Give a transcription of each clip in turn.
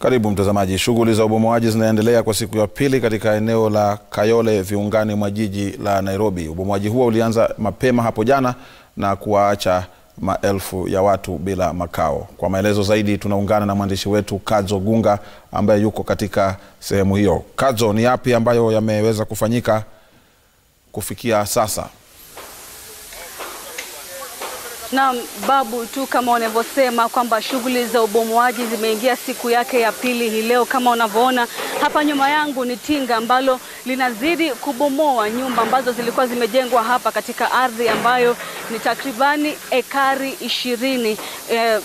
Karibu mtazamaji. Shughuli za ubomoaji zinaendelea kwa siku ya pili katika eneo la Kayole viungani mwa jiji la Nairobi. Ubomoaji huo ulianza mapema hapo jana na kuwaacha maelfu ya watu bila makao. Kwa maelezo zaidi tunaungana na mwandishi wetu Kadzo Gunga ambaye yuko katika sehemu hiyo. Kadzo, ni yapi ambayo yameweza kufanyika kufikia sasa? Naam, Babu, tu kama unavyosema kwamba shughuli za ubomoaji zimeingia siku yake ya pili hii leo. Kama unavyoona hapa nyuma yangu ni tinga ambalo linazidi kubomoa nyumba ambazo zilikuwa zimejengwa hapa katika ardhi ambayo ni takribani ekari ishirini eh,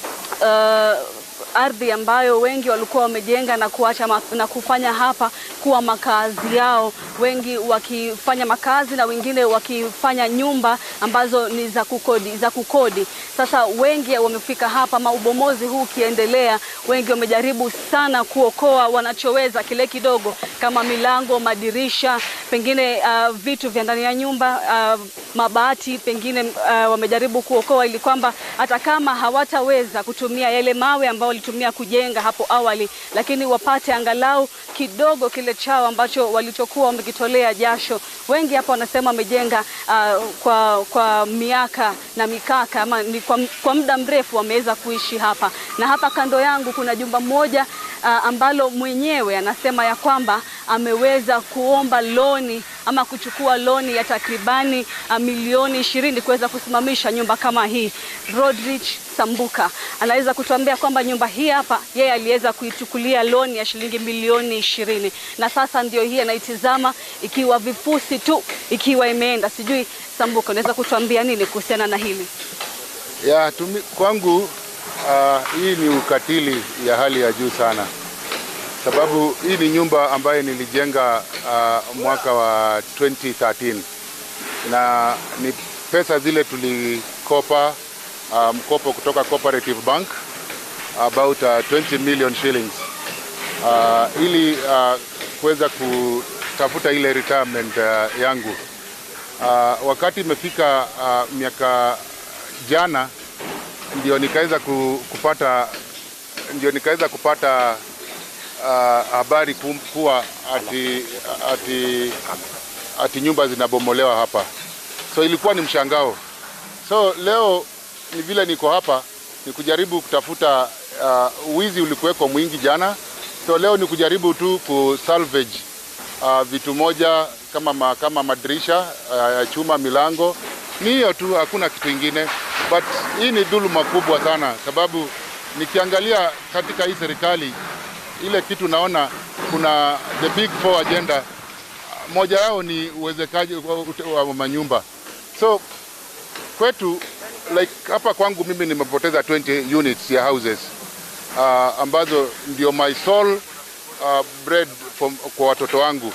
uh, ardhi ambayo wengi walikuwa wamejenga na kuacha ma, na kufanya hapa kuwa makazi yao, wengi wakifanya makazi na wengine wakifanya nyumba ambazo ni za kukodi, za kukodi. Sasa wengi wamefika hapa, ama ubomozi huu ukiendelea, wengi wamejaribu sana kuokoa wanachoweza kile kidogo, kama milango, madirisha, pengine uh, vitu vya ndani ya nyumba uh, mabati, pengine uh, wamejaribu kuokoa ili kwamba hata kama hawataweza kutumia yale mawe ambayo walitumia kujenga hapo awali, lakini wapate angalau kidogo kile chao ambacho walichokuwa wamekitolea jasho. Wengi hapa wanasema wamejenga uh, kwa, kwa miaka na mikaka ama ni kwa, kwa muda mrefu wameweza kuishi hapa, na hapa kando yangu kuna jumba moja uh, ambalo mwenyewe anasema ya kwamba ameweza kuomba loni ama kuchukua loni ya takribani uh, milioni ishirini kuweza kusimamisha nyumba kama hii. Rodrich Sambuka anaweza kutuambia kwamba nyumba hii hapa yeye aliweza kuichukulia loni ya shilingi milioni ishirini na sasa ndio hii anaitizama ikiwa vifusi tu ikiwa imeenda. Sijui Sambuka, unaweza kutuambia nini kuhusiana na hili? Ya, tumi, kwangu uh, hii ni ukatili ya hali ya juu sana, sababu hii ni nyumba ambayo nilijenga uh, mwaka wa 2013 na ni pesa zile tulikopa uh, mkopo kutoka Cooperative Bank about uh, 20 million shillings uh, ili uh, kuweza kutafuta ile retirement uh, yangu uh, wakati imefika uh, miaka jana ndio nikaweza kupata ndio nikaweza kupata uh, habari kuwa ati, ati, ati nyumba zinabomolewa hapa, so ilikuwa ni mshangao. So leo ni vile niko hapa ni kujaribu kutafuta uh, wizi ulikuweko mwingi jana, so leo ni kujaribu tu kusalvage uh, vitu moja kama, ma, kama madirisha ya uh, chuma, milango ni hiyo tu, hakuna kitu ingine. But hii ni dhuluma kubwa sana, sababu nikiangalia katika hii serikali ile kitu naona kuna the big four agenda, moja yao ni uwezekaji wa manyumba. So kwetu like hapa kwangu mimi nimepoteza 20 units ya houses uh, ambazo ndio my sole uh, bread from, kwa watoto wangu,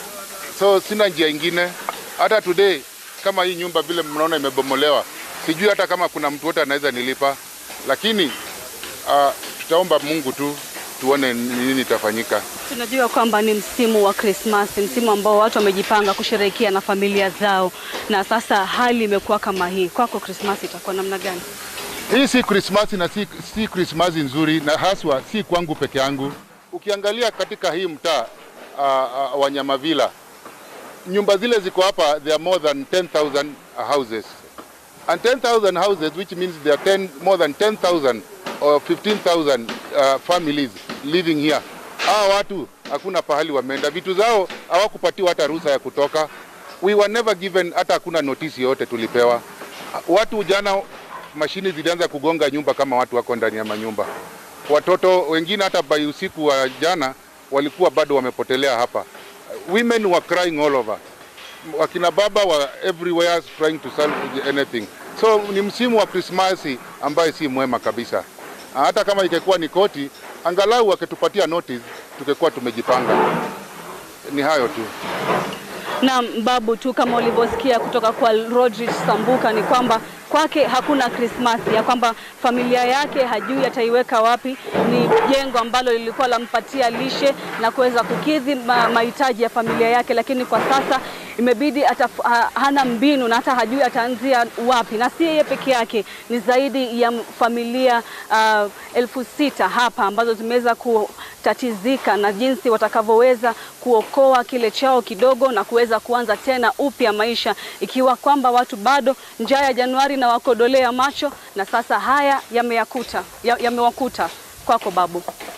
so sina njia ingine. Hata today kama hii nyumba vile mnaona imebomolewa, sijui hata kama kuna mtu wote anaweza nilipa, lakini uh, tutaomba Mungu tu tuone nini itafanyika. Tunajua kwamba ni msimu wa Krismasi, msimu ambao watu wamejipanga kusherehekea na familia zao, na sasa hali imekuwa kama hii. Kwako Krismasi itakuwa namna gani? Hii si Krismasi na si, si Krismasi nzuri, na haswa si kwangu peke yangu. Ukiangalia katika hii mtaa uh, uh, wa Nyamavila nyumba zile ziko hapa, there are more than 10,000 houses and 10,000 houses which means there are 10, more than 10,000 or 15,000 uh, families living here. Hawa watu hakuna pahali wameenda, vitu zao hawakupatiwa hata ruhusa ya kutoka. We were never given, hata hakuna notisi yote tulipewa. Watu jana, mashini zilianza kugonga nyumba kama watu wako ndani ya manyumba. Watoto wengine hata by usiku wa jana walikuwa bado wamepotelea hapa. Women were crying all over. Wakina baba were everywhere trying to salvage anything. So ni msimu wa Krismasi ambaye si mwema kabisa. Hata kama ingekuwa ni koti, angalau wakitupatia notice tungekuwa tumejipanga. Ni hayo tu. Naam, Babu, tu kama ulivyosikia kutoka kwa Rodrich Sambuka ni kwamba kwake hakuna Krismasi, ya kwamba familia yake hajui ataiweka wapi. Ni jengo ambalo lilikuwa lampatia lishe na kuweza kukidhi mahitaji ya familia yake, lakini kwa sasa imebidi ataf, ha, hana mbinu na hata hajui ataanzia wapi, na si yeye peke yake, ni zaidi ya familia uh, elfu sita hapa ambazo zimeweza kutatizika na jinsi watakavyoweza kuokoa kile chao kidogo na kuweza kuanza tena upya maisha, ikiwa kwamba watu bado njaa ya Januari na wakodolea macho, na sasa haya yameyakuta yamewakuta. Kwako Babu.